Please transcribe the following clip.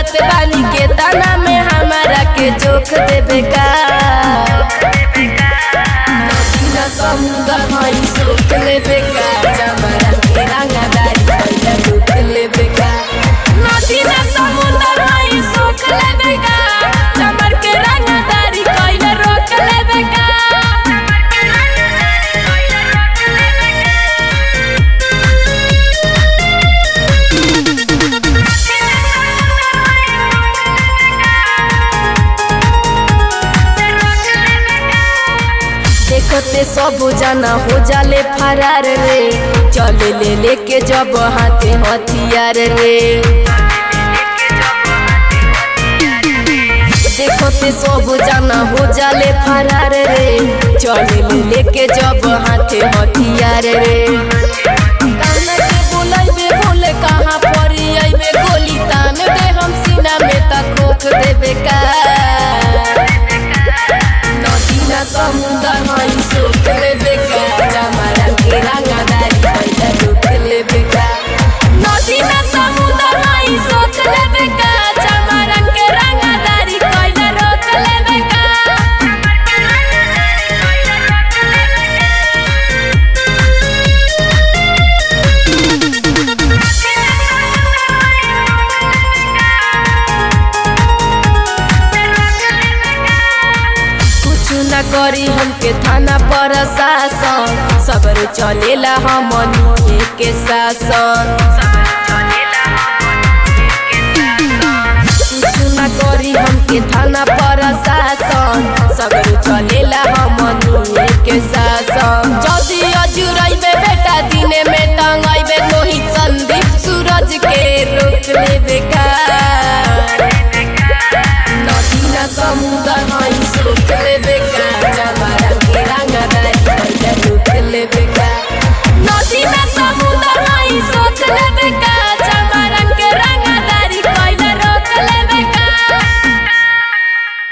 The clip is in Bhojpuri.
जानत बानी के ताना में हमारा के जोख देबे का नदी ना समुंदर हई सोख लेबे का जमरा के रंगदारी पहले दुख लेबे का नदी ना समुंदर हई सोख लेबे का जमर के रंगदारी पहले रोक लेबे का देखते सब जाना हो जाले फरार रे चले ले लेके जब हाथे हथियार रे देखते सब जाना हो जाले फरार रे चले ले लेके जब हाथे हथियार रे कान्हा के बुलाइबे बोले कहाँ परी आइबे गोली तान दे हम सीना में तक खोख देबे का नदी ना समुंदर हई सोख लेबे का जमारा के रंगदारी पहले रुक लेबे का नदी ना समुंदर हई सोख लेबे का जमारा के रंगदारी पहले रोक लेबे का कुछ न करी हमके थाना पर शासन सबर चलेला हमनी के शासन